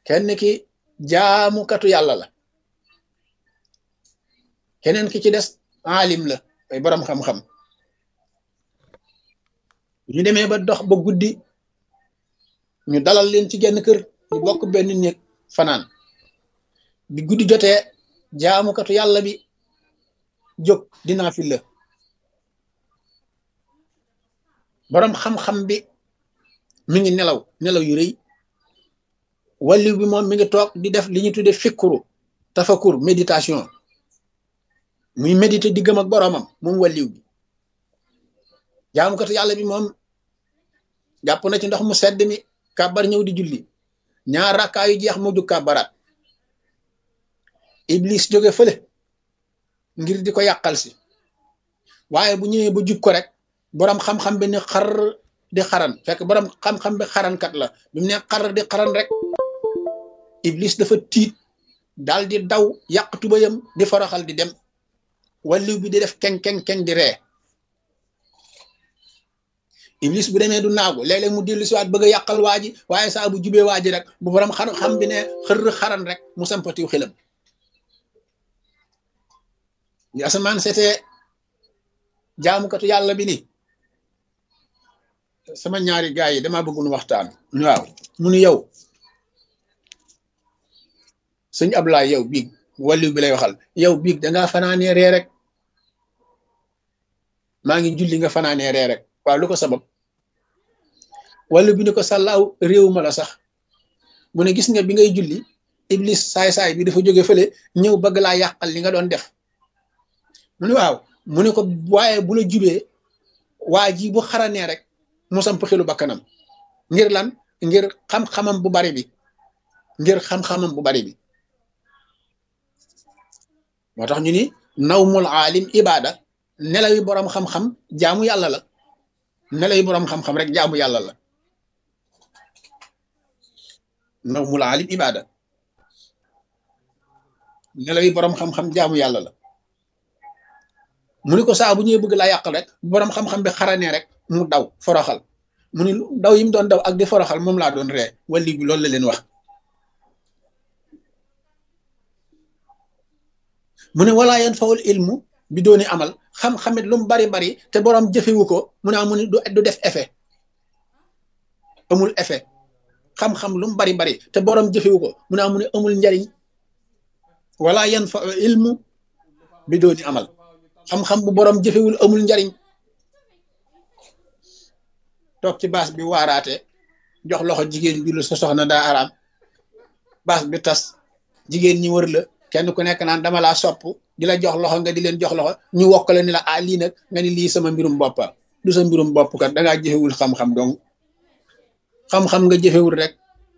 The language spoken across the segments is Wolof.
kenn ki jaamukatu yàlla la keneen ki ci des alim la ay borom xam-xam ñu demee ba dox ba guddi ñu dalal leen ci genn kër ñu bokk benn néeg fanaan bi guddi jotee jaamukatu yàlla bi jóg dinaa fi la borom xam-xam bi mi ngi nelaw nelaw yu rëy walliw bi moom mi ngi toog di def li ñu tudde fikkuru tafakur méditation muy méditer diggam ak boromam moom walliw bi jaamukatu yàlla bi moom jàpp na ci ndox mu sedd mi kàbbar ñëw di julli ñaar rakkaa yu jeex mu jug kàbbaraat iblis jóge fële ngir di ko yàqal si waaye bu ñëwee ba jub ko rek borom xam-xam bi ni xar di xaran fekk borom xam-xam bi xarankat la bi mu ne xar di xaran rek iblis dafa tiit daal di daw yàq tubayam di foroxal di dem walliw bi di def keng keng keng di ree iblis bu demee du naagu léeg-léeg mu dellu si waat bëgg a yàqal waa ji waaye saa bu jubee waa ji rek bu borom xam xam bi ne xër xaran rek mu sampatiw xelam li asamaan seetee jaamukatu yàlla bi ni sama ñaari gaay yi dama bëgg nu waxtaan waaw mu nu yow sëñ Ablaay yow biig walliw bi lay waxal yow biig dangaa fanaanee ree rek maa ngi julli nga fanaanee ree rek waaw lu ko sabab walliw bi ni ko sàllaaw réew ma la sax mu ne gis nga bi ngay julli iblis saay-saay bi dafa jóge fële ñëw bëgg laa yàqal li nga doon def mu ne waaw mu ne ko waaye bu la jubee waa ji bu xaranee rek mu samp xelu bakkanam ngir lan ngir xam-xamam bu bari bi ngir xam-xamam bu bari bi moo tax ñu ni nawmul aalim ibada nelawi boroom xam-xam jaamu yàlla la nelawi boroom xam-xam rek jaamu yàlla la nawmul aalim ibada nelawi boroom xam-xam jaamu yàlla la mu ni ko saa bu ñëwee bëgg laa yàqal rek boroom xam-xam bi xaranee rek mu daw foroxal mu ni daw yi mu doon daw ak di foroxal moom laa doon ree walli bi loolu la leen wax mu ne walaa yan fawul ilmu bi dooni amal xam-xamit lu mu bari bari te boroom jëfewu ko mu ne amu ni du def effet amul effet xam-xam lu mu bari bari te boroom jëfewu ko mu ne amu ni amul njariñ walaa yan fa ilmu bi dooni amal xam-xam bu boroom jëfewul amul njariñ toog ci baas bi waaraate jox loxo jigéen bi lu sa soxna daa araam baas bi tas jigéen ñi wër la kenn ku nekk naan dama laa sopp di la jox loxo nga di leen jox loxo ñu wokkale ni la ah lii nag nga ni lii sama mbirum boppa du sa mbirum bopp kat dangaa jëfewul xam-xam donc xam-xam nga jëfewul rek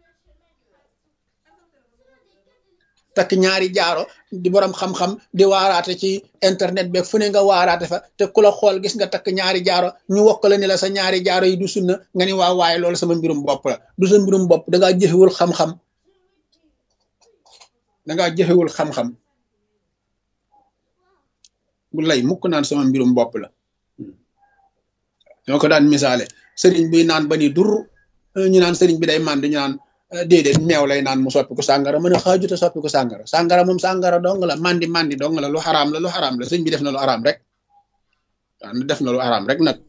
takk ñaari jaaro di borom xam-xam di waaraate ci internet beeg fu ne nga waaraate fa te ku la xool gis nga takk ñaari jaaro ñu wokkale ni la sa ñaari jaaro yi du sunna nga ni waa waaye loolu sama mbirum bopp la du sa mbirum bopp dangaa jëfewul xam-xam dangaa jëfewul xam-xam bu lay mukk naan sama mbirum bopp la ñoo ko daan misaale sëriñ bi naan ba ni dur ñu naan sëriñ bi day mànd ñu naan déedéet meew lay naan mu soppi ko sàngara mu ne xaajuta soppi ko sàngara sàngara moom sàngara dong la mandi mandi dong la lu xaraam la lu xaraam la sëñ bi def na lu xaraam rek waaw def na lu xaraam rek nag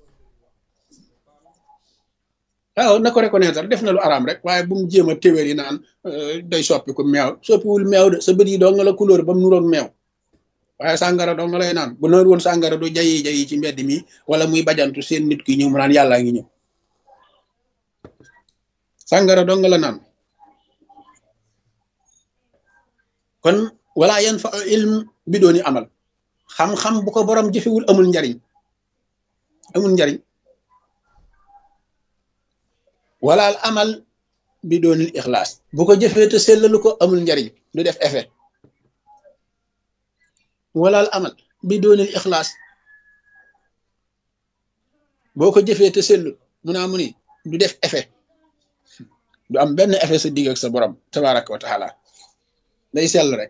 waaw na ko reconnaître def na lu xaraam rek waaye bu mu jéem a téwéer yi naan day soppi ko meew soppiwul meew de sa bët yi dong la couleur ba mu nuroog meew waaye sàngara dong lay naan bu noor woon sàngara du jayi jayi ci mbedd mi wala muy bajantu seen nit ki ñëw mu naan yàllaa ngi ñëw sàngara dong la naan kon wala yan fa ilm bi dooni amal xam-xam bu ko borom jëfewul amul njariñ amul njariñ wala al amal bi doonil ixlaas bu ko jëfee te sellalu ko amul njariñ du def effet wala al amal bi doonil ixlaas boo ko jëfee te sellu mu naa mu ni du def effet du am benn effet sa digg ak sa borom tabaraka wa taala day sell rek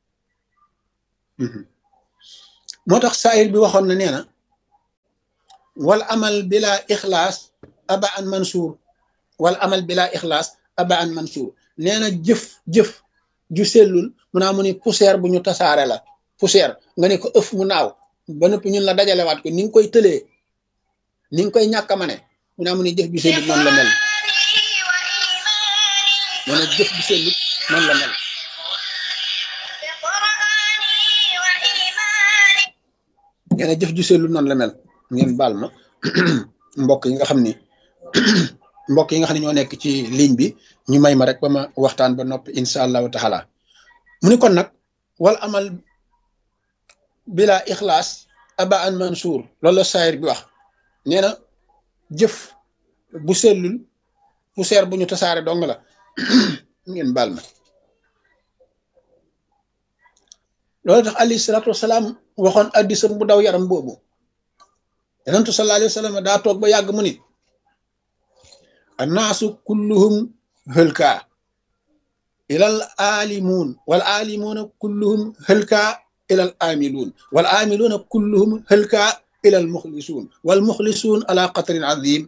moo tax saayir bi waxoon na nee na wal amal bila ixlaas aba an mansuur wal amal bila ixlaas aba an mansuur nee na jëf jëf ju sellul mu naa mu ni poussière bu ñu tasaare la poussière nga ne ko ëf mu naaw ba noppi ñun la dajalewaat ko ni nga koy tëlee ni nga koy ñàkk a mane mu naa mu ni jëf ju sellut noonu la mel nee na jëf ju sellut noonu la mel nee na jëf ju sellut noonu la mel ngeen baal ma mbokk yi nga xam ni mbokk yi nga xam ne ñoo nekk ci ligne bi ñu may ma rek ba ma waxtaan ba noppi incha allahu taala mu ni kon nag wal amal bila ixlaas aba an mansuur loolu la saayir bi wax nee na jëf bu sellul poussière bu ñu tasaare dong la ngeen baal ma loolu tax alayhi salaatu wasalaam waxoon addisam bu daw yaram boobu yonentu sallallahu alayhi wa sallam daa toog ba yàgg mu ni annaasu kulluhum hëlkaa ilal aalimuun wal aalimuuna kulluhum hëlkaa ilal aamiluun wal aamiluuna kulluhum hëlkaa ilal muxlisuun wal muxlisuun ala qatrin azim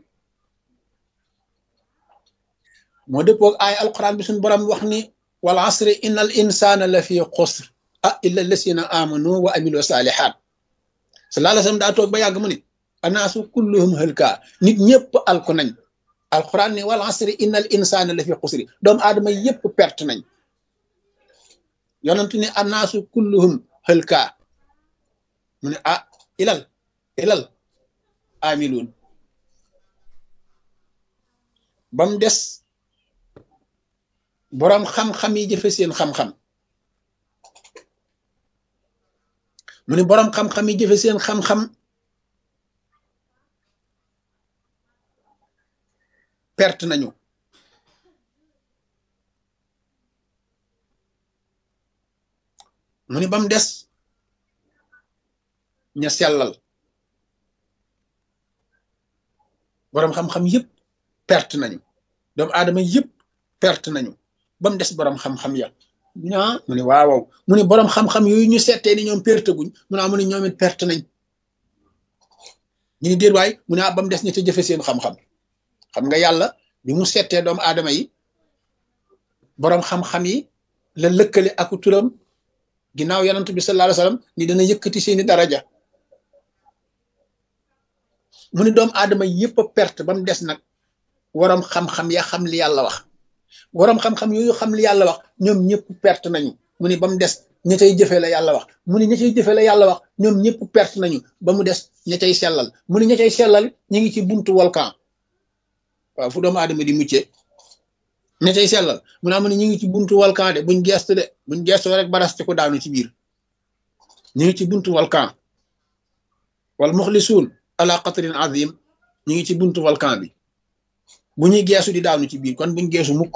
moo dëppoog aay alquran bi suñ borom wax ni wal asri inna al insana la fi xusr ah illa lasina amanu wa amilu salihat sallallahu alayhi wa sallam daa toog ba yàgg mu ni annaasu kulluhum hëlkaa nit ñëpp alku nañ alquran ni wal asri inna al insana la fi xusri doomu aadama yëpp perte nañ yonentu ni annaasu kulluhum hëlkaa mu ne ah ilal ilal amiluun ba mu des boroom xam-xam yi jëfe seen xam-xam mu ne boroom xam-xam yi jëfe seen xam-xam perte nañu mu ni ba mu des ña sellal boroom xam-xam yëpp perte nañu doomu aadama yëpp perte nañu ba mu des boroom xam-xam ya ñaa mu ni waaw mu ni boroom xam-xam yooyu ñu settee ni ñoom perte guñ mu naa mu ni ñoom it perte nañ ñu ni déet waay mu ne ah ba mu des ñi te jëfe seen xam-xam xam nga yàlla bi mu settee doomu aadama yi boroom xam-xam yi la lëkkale aku turam ginnaaw yonent bi sallallahu alayhi wasallam ni dana yëkkati seeni daraja mu ni doomu aadama yëpp a perte ba mu des nag waroom xam-xam ya xam li yàlla wax waroom xam-xam yooyu xam li yàlla wax ñoom ñëpp perte nañu mu ni ba mu des ña cay jëfe la yàlla wax mu ni ña cay jëfe la yàlla wax ñoom ñëpp perte nañu ba mu des ña cay sellal mu ni ña cay sellal ñu ngi ci buntu volcan waaw fu doomu aadama di muccee ña cay sellal mu naa mu ne ñu ngi ci buntu volcan de buñ gestu de buñ gestu rek baraste ko daanu ci biir ñu ngi ci buntu volcan wal muxlisuun ala qatrin azim ñu ngi ci buntu volcan bi bu ñuy geesu di daanu ci biir kon buñ geesu mukk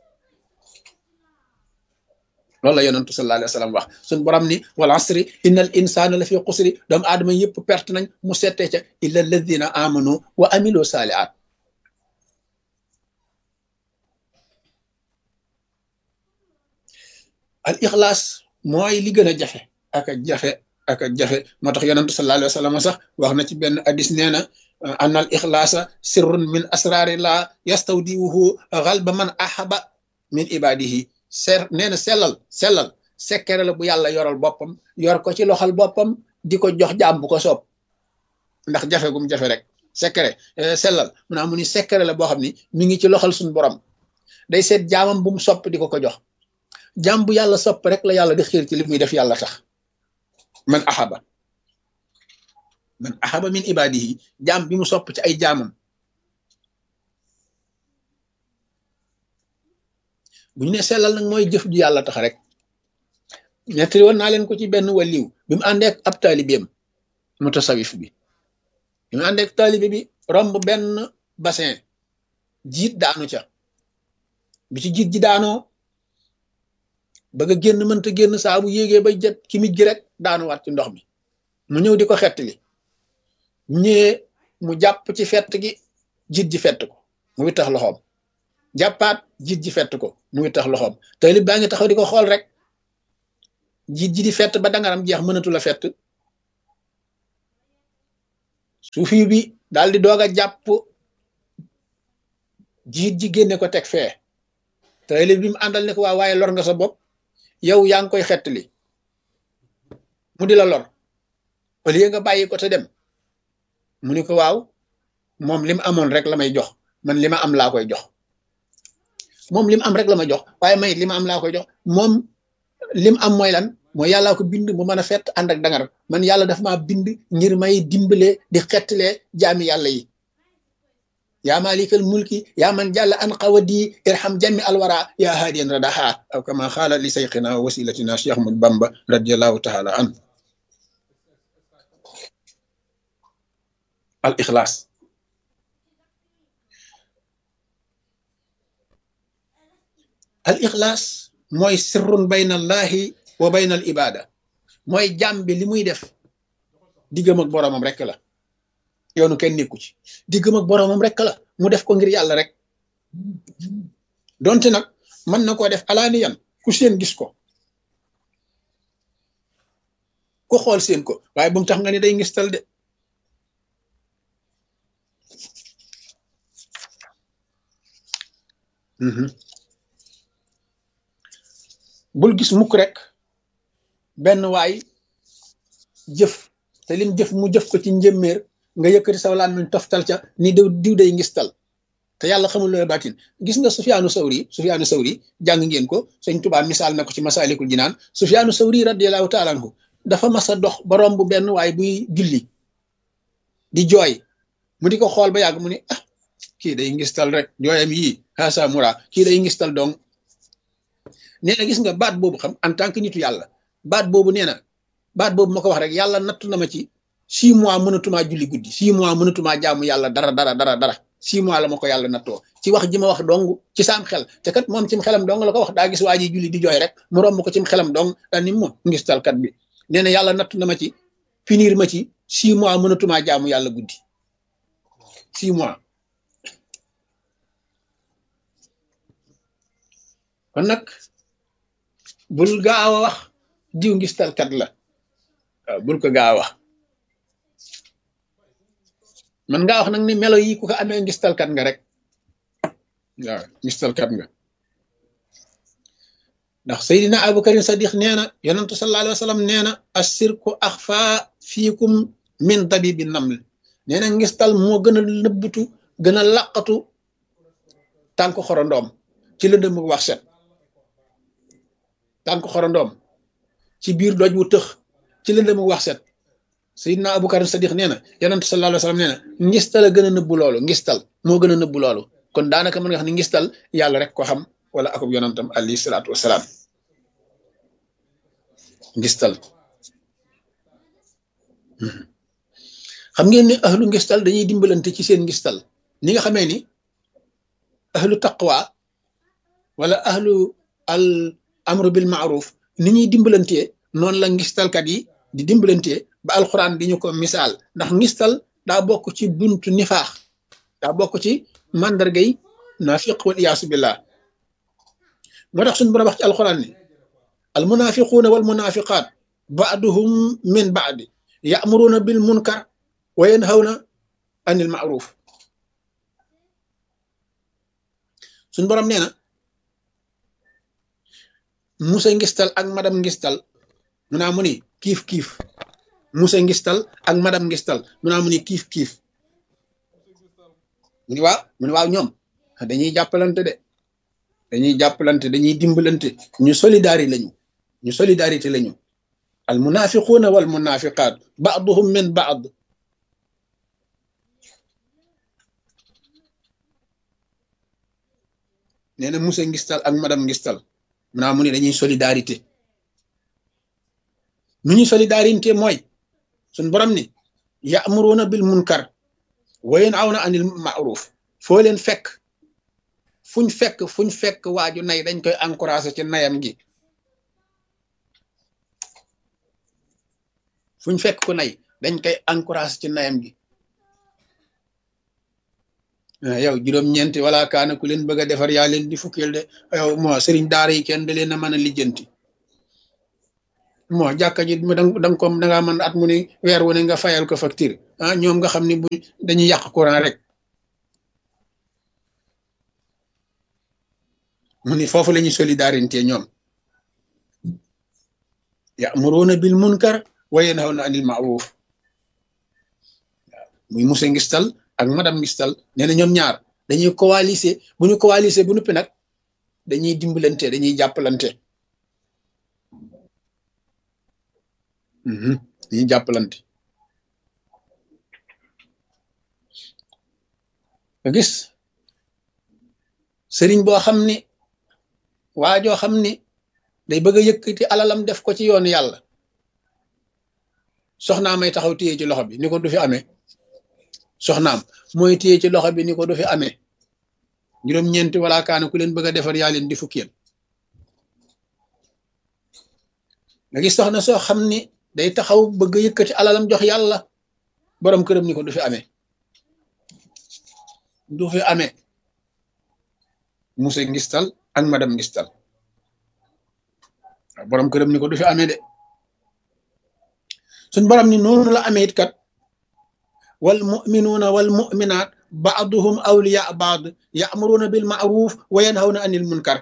loolu la yonentu sallallahu alayhi wa sallam wax suñ borom ni wal asri innal insana la fi xusri doomu aadama yëpp perte nañ mu settee ca illa alladina amanu wa amilu saalihat al ixlaas mooy li gën a jafe ak a jafe ak a jafe moo tax yonentu sallallahu alayhi wa sallam sax wax na ci benn hadis nee na an al ixlaasa sirrun min asrarillah yastawdiwuhu xalba man ahaba min ibadihi ser nee na sellal sellal sekkere la bu yàlla yoral boppam yor ko ci loxal boppam di ko jox jaam bu ko soob ndax jafe gum jafe rek sekkere sellal mu naa mu ni sekkere la boo xam ni mi ngi ci loxal suñu borom day seet jaamam bu mu sopp di ko ko jox jaam bu yàlla sopp rek la yàlla di xiir ci li muy def yàlla tax man ahaba man ahaba min ibadihi jaam bi mu sopp ci ay jaamam bu ñu ne sellal nag mooy jëf ju yàlla tax rek ñettali woon naa leen ko ci benn waliw bi mu àndeek ab taalibeem mutasawif bi bi mu àndeek taalibe bi romb benn bassin jiit daanu ca bi ci jiit ji daanoo bëgg a génn mënta génn saa bu yéegee bay jet ki mij gi rek daanuwaat ci ndox mi mu ñëw di ko xettali ñëwee mu jàpp ci fett gi jiit ji fett ko mu wittax loxoom jàppaat jiit ji fett ko mu wittax loxoom taalib baa ngi taxaw di ko xool rek jiit ji di fett ba dangaram jeex mënatu la fett suufi bi daal di doog a jàpp jiit ji génne ko teg fee taalib bi mu àndal ne ko waa waaye lor nga sa bopp yow yaa ngi koy xettali mu di la lor au lieu nga bàyyi ko te dem mu ni ko waaw moom li mu amoon rek la may jox man li ma am laa koy jox moom li mu am rek la ma jox waaye may li ma am laa koy jox moom li mu am mooy lan mooy yàllaa ko bind mu mën a fett ànd ak dangar man yàlla daf maa bind ngir may dimbale di xettalee jaami yàlla yi yaa malikal mulki yaa man jàll an qawadi irham jami alwara yaa haadiyan radaha aw kama xaala li sayxina wa wasilatina cheikh ahmad bamba radiallahu taala an al ixlaas al ixlaas mooy sirrun bayna allahi wa bayna al ibada mooy jàmm bi li muy def diggam ak boroomam rek la yoonu kenn nekku ci diggam ak boroomam rek la mu def ko ngir yàlla rek donte nag mën na koo def alaaniyan ku seen gis ko ku xool seen ko waaye bu mu tax nga ni day ngistal de bul gis mukk rek benn waay jëf te lim jëf mu jëf ko ci njëmmeer nga yëkkati saw laan min toftal ca ni diw diw day ngistal te yàlla xamul looy baatin gis nga Sufyaanu Sawri Sufyaanu Sawri jàng ngeen ko sëñ Tuubaa misaal na ko ci Masaalikul Jinaan Sufyaanu Sawri radiyallahu taala anhu dafa mas a dox ba romb benn waay buy julli di jooy mu di ko xool ba yàgg mu ni ah kii day ngistal rek jooyam yii xaasa mura kii day ngistal dong nee na gis nga baat boobu xam en tant que nitu yàlla baat boobu nee na baat boobu ma ko wax rek yàlla nattu na ma ci six mois mënatumaa julli guddi six mois mënatumaa jaamu yàlla dara dara dara dara six mois la ma ko yàlla nattoo ci wax ji ma wax dong ci saam xel te kat moom cim xelam dong la ko wax daa gis waa ji julli di jooy rek mu romb ko cim xelam dong daal ni moom ngistalkat bi nee na yàlla nattu na ma ci finir ma ci six mois mënatumaa jaamu yàlla guddi six mois kon nag bul gaaw a wax diw ngistalkat la waaw bul ko gaaw a wax man ngaa wax nag ni melo yi ku ko amee ngistalkat nga rek waaw ngistalkat nga ndax Seydina Aboubacar Sadiq nee na yonentu sallallahu alayhi wa sallam nee na assirku axfa fiikum min dabibi naml nee na ngistal moo gën a nëbbutu gën a laqatu tànk xorondoom ci lëndëm mu wax set tànk xorondoom ci biir doj wu tëx ci lëndëm mu wax set Seydina Aboubacar Sadiq nee na yonent sallallahu alayhi wa sallam nee na ngistal a gën a nëbbu loolu ngistal moo gën a nëbbu loolu kon daanaka mën nga xam ne ngistal yàlla rek ko xam wala akub yonentam alayhi salaatu wasalaam ngistal xam ngeen ne ahlu ngistal dañuy dimbalante ci seen ngistal ni nga xamee ni ahlu taqwa wala ahlu al amru bil maaruf ni ñuy dimbalantee noonu la ngistalkat yi di dimbalantee ba alxuraan di ñu ko misaal ndax ngistal daa bokk ci buntu nifaax daa bokk ci màndargay naafiq wal iyaasu billah moo tax suñu borom wax ci alxuraan ni al munafiquuna wal munafiqaat baaduhum min baadi yaamuruuna bil munkar wa yanhawna anil maaruf suñu borom nee na musa ngistal ak madam ngistal mu naa mu ni kiif kiif musa ngistal ak madam ngistal mu naa mu ni kiif kiif mu ni waaw mu ni waaw ñoom dañuy jàppalante de dañuy jàppalante dañuy dimbalante ñu solidari lañu ñu solidarité lañu al munafiquuna wal munafiqaat baaduhum min baad nee na musa ngistal ak madam ngistal mu naa mu ni dañuy solidarité nu ñuy solidarité mooy suñ borom ni ya'muruna bil munkar wa yanhawna anil ma'ruf foo leen fekk fuñ fekk fuñ fekk waaju nay dañ koy encouragé ci nayam gi fuñ fekk ku nay dañ koy encouragé ci nayam gi yow juróom-ñeenti wala kaana ku leen bëgg a defar yaa leen di fukkeel de yow moo sëriñ daara yi kenn da leen a mën a lijjanti moo jàkka ji da nga ko da ngaa mën at mu ne weer wu ne nga fayal ko facture ah ñoom nga xam ne bu dañuy yàq courant rek mu ni foofu la ñuy solidarité ñoom ya'muruna bil munkar wa yanhawna anil ma'ruf waaw muy monsieur ngistal ak madame ngistal nee na ñoom ñaar dañuy coaliser bu ñu coaliser bu nuppi nag dañuy dimbalante dañuy jàppalante dañuy jàppalante nga gis sëriñ boo xam ni waa joo xam ni day bëgg a yëkkati alalam def ko ci yoonu yàlla soxnaam may taxaw téye ci loxo bi ni ko du fi amee soxnaam mooy téye ci loxo bi ni ko du fi amee juróom-ñeenti wala kaana ku leen bëgg a defar yaa leen di fukkiyal nga gis soxna soo xam ni day taxaw bëgg a yëkkati alalam jox yàlla borom këram ni ko du fi amee du fi amee monsieur ngistal ak madame ngistal waaw borom këram ni ko du fi amee de suñ borom ni noonu la amee it kat wal muminuuna wal muminaat baaduhum awliya baad yaamuruuna bil maaruf wa yanhawna anil munkar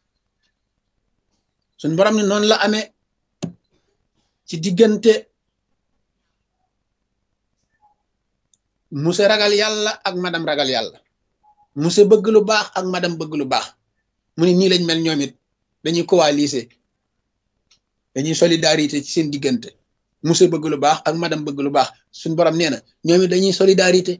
suñ borom ni noonu la amee ci diggante monsieur ragal yàlla ak madame ragal yàlla monsieur bëgg lu baax ak madame bëgg lu baax mu ne nii lañ mel ñoom it dañuy coaliser dañuy solidarité ci seen diggante monsieur bëgg lu baax ak madame bëgg lu baax suñ borom nee na ñoom it dañuy solidarité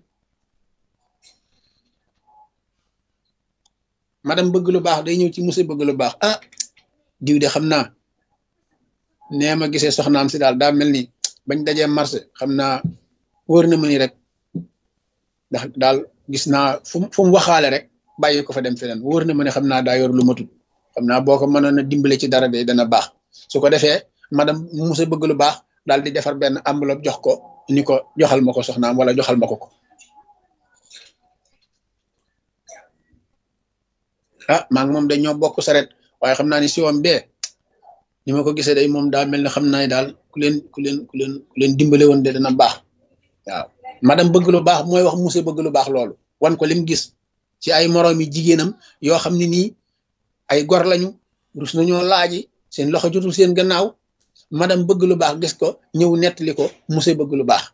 madame bëgg lu baax day ñëw ci monsieur bëgg lu baax ah diw de xam naa nee ma gisee soxnaam si daal daa mel ni bañ dajee marché xam naa wóor na ma ni rek ndax daal gis naa fu fu mu waxaale rek bàyyi ko fa dem feneen wóor na ma ne xam naa daa yor lu matut xam naa boo ko mënoon a dimbale ci dara de dana baax su ko defee madame musa bëgg lu baax daal di defar benn enveloppe jox ko ni ko joxal ma ko soxnaam wala joxal ma ko ko ah maa ngi moom dañoo bokk saret waaye xam naa ni siwam bee ni ma ko gisee day moom daa mel ne xam naa ne daal ku leen ku leen ku leen ku leen dimbale woon de dana baax waaw madame bëgg lu baax mooy wax musa bëgg lu baax loolu wan ko lim gis ci ay moroom yi jigéenam yoo xam ne nii ay gor lañu rus nañoo laaji seen loxo jotul seen gannaaw madame bëgg lu baax gis ko ñëw nettali ko musa bëgg lu baax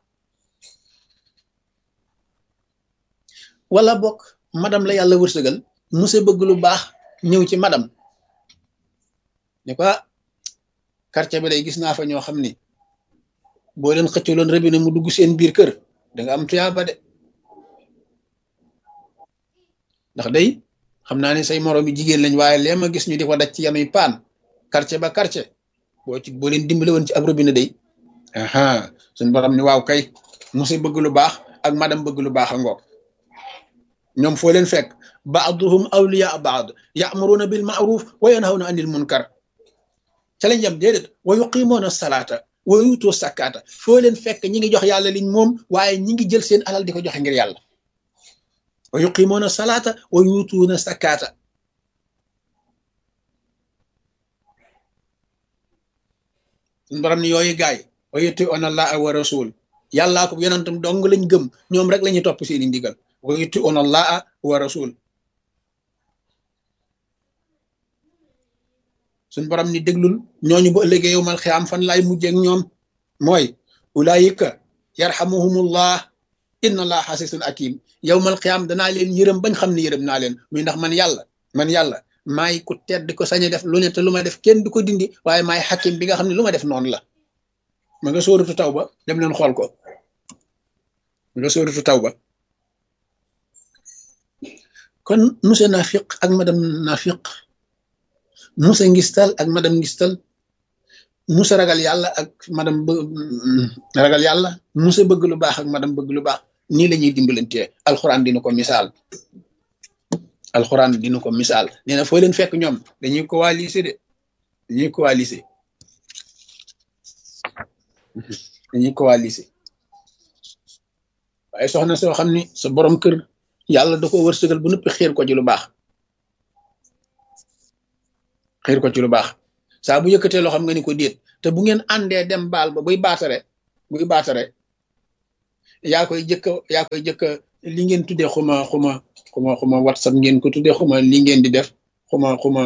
wala bokk madame la yàlla wërsëgal musa bëgg lu baax ñëw ci madame ne ko quartier bi day gis naa fa ñoo xam ni boo leen xëccaloon robinet mu dugg seen biir kër da nga am tuyaaba de ndax day xam naa ne say moroom yi jigéen lañ waaye lee ma gis ñu di ko daj ci yanuy paan quartier ba quartier boo ci boo leen dimbale woon ci ab robinet day aha suñ borom ni waaw kay musa bëgg lu baax ak madame bëgg lu baax a ngoog ñoom foo leen fekk baaduhum awliya baad ya'muruna bil ma'ruf wa yanhawna anil munkar ca lañ yam déedéet wa yuqimoona salaata wa yuutoo sakkaata foo leen fekk ñi ngi jox yàlla liñ moom waaye ñi ngi jël seen alal di ko joxe ngir yàlla wa yuqimoona salaata wa yuutuuna sakkaata suñ borom ni yooyu gaay wa yuti'uuna allaha wa rasul yàllaa ko yonentam dong lañ gëm ñoom rek la ñuy topp seeni ndigal wa yuti'uuna allaha wa rasul suñ borom ni déglul ñooñu bu ëllëgee yow mal xiyaam fan laay mujjeek ñoom mooy ulaayika yarhamuhumullah inna allah xasisun akim yow mal xiyaam danaa leen yërëm bañ xam ne yërëm naa leen muy ndax man yàlla man yàlla maay ku tedd ko sañ a def lu ne te lu ma def kenn du ko dindi waaye maay xakim bi nga xam ne lu ma def noonu la ma nga sóoratu taw ba dem leen xool ko ma nga sóoratu taw ba kon monsieur nafiq ak madame nafiq musa ngistal ak madame ngistal musa ragal yàlla ak madame ragal yàlla musa bëgg lu baax ak madame bëgg lu baax nii la ñuy dimbalantee alxuraan dina ko misaal alxuraan dina ko misaal nee na foo leen fekk ñoom dañuy coaliser de dañuy coaliser dañuy coaliser waaye soxna soo xam ni sa borom kër yàlla da ko wërsëgal bu noppi xiir ko ci lu baax xiir ko ci lu baax saa bu yëkkatee loo xam nga ni ko déet te bu ngeen àndee dem baal ba buy baatare buy baatare yaa koy jëkk yaa koy jëkk li ngeen tuddee xuma xuma xuma xuma whatsapp ngeen ko tuddee xuma li ngeen di def xuma xuma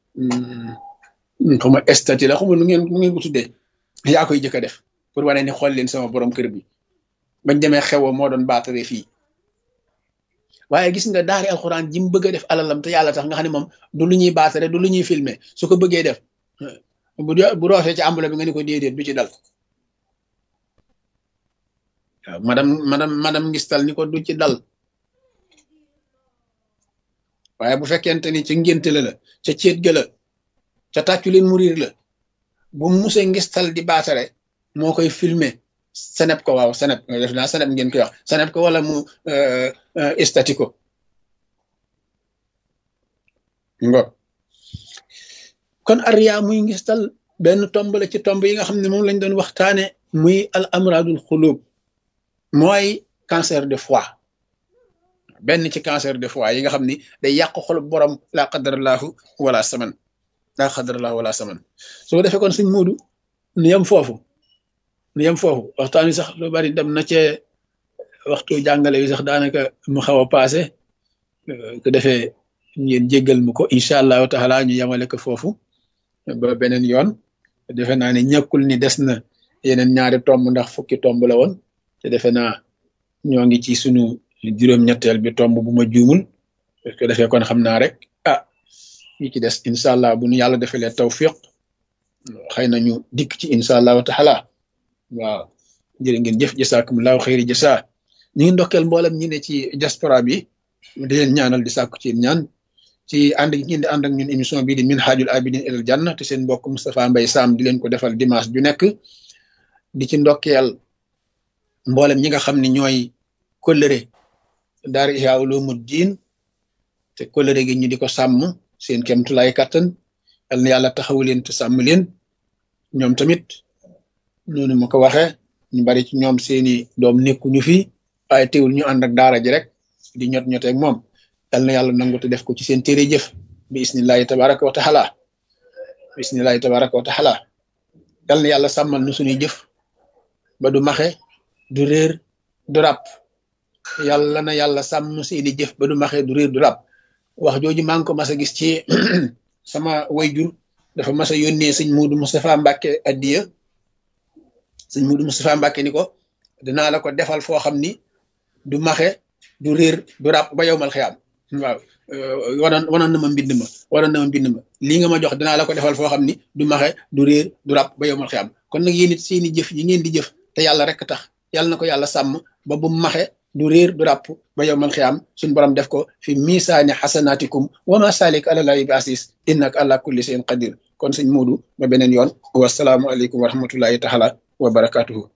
xuma statut la xuma lu ngeen lu ngeen ko tuddee yaa koy jëkk a def pour wane ni xool leen sama borom kër bi bañ demee xewo moo doon baatare fii waaye gis nga daari alxuraan ji mu bëgg a def alalam te yàlla tax nga xam ne moom du lu ñuy baatare du lu ñuy filmer su ko bëggee def bu bu roofee ci ambula bi nga ni ko déedéet du ci dal waaw madame madame madame ngistal ni ko du ci dal waaye bu fekkente ni ci ngénte la la ca céet ga la ca tàccu leen murir la bu muse ngistal di baatare moo koy filmer seneb ko waaw seneb def naa seneb ngeen koy wax seneb ko wala mu estati ko ngo kon ariya muy ngistal benn tomb la ci tomb yi nga xam ne moom lañ doon waxtaane muy al amradul xulub mooy cancer de foie benn ci cancer de foie yi nga xam ni day yàq xol borom laa qadarallahu wala saman laa qadarallahu wala saman su ko defee kon suñ muudu nu yem foofu nu yem foofu waxtaan wi sax lu bari dem na cee waxtu jàngale yi sax daanaka mu xaw a paase ko defee ngeen jéggal mu ko incha allahu taala ñu yemale ko foofu ba beneen yoon defe naa ne ñàkkul ni des na yeneen ñaari tomb ndax fukki tomb la woon te defe naa ñoo ngi ci sunu juróom-ñetteel bi tomb bu ma juumul parce que defee kon xam naa rek ah ñi ci des incha allah bu nu yàlla defalee tawfiq xëy na ñu dikk ci incha allahu taala waaw jërë ngeen jëf jasaakumullahu xëyri jasa ñu ngi ndokkeel mboolem ñi ne ci diaspora bi di leen ñaanal di sàkku ci ñaan ci ànd gi ngeen di ànd ak ñun émission bii di minhajul abidin ilal janna te seen mbokk Moustapha Mbaye Sam di leen ko defal dimanche ju nekk di ci ndokkeel mboolem ñi nga xam ne ñooy kóllëre daara Ihya Ulumuddin te kóllëre gi ñu di ko sàmm seen kemtulaay kattan yal na yàlla taxawu leen te sàmm leen ñoom tamit noonu ma ko waxee ñu bari ci ñoom seeni doom nekkuñu fi waaye teewul ñu ànd ak daara ji rek di ñot ñoteeg moom yal na yàlla nangu te def ko ci seen téere jëf bi isnillahi tabaraka wa taala bi isnillahi tabaraka wa taala yal na yàlla sàmmal nu suñuy jëf ba du maxe du réer du ràpp yàlla na yàlla sàmm seeni jëf ba du maxe du réer du ràpp wax jooju maa ngi ko mas a gis ci sama wayjur dafa mas a yónnee sëñ Muudu Moustapha Mbàkke addiya sëñ Muudu Moustapha Mbàkke ni ko dinaa la ko defal foo xam ni du maxe du réer du ràpp ba yow mal xiyaam waaw wanoon wanoon na ma mbind ma wanoon na ma mbind ma lii nga ma jox dinaa la ko defal foo xam ni du maxe du réer du ràpp ba yow mal xiyaam kon nag yéen it seeni jëf yi ngeen di jëf te yàlla rek tax yàlla na ko yàlla sàmm ba bu maxe du réer du ràpp ba yow mal xiyaam suñ borom def ko fi misaani xasanaatikum wa ma salik àlalahi bi asis innaka ala kulli shay'in qadir kon sëñ Muudu ba beneen yoon wasalaamu aleykum wa rahmatullahi taala wa barakatuhu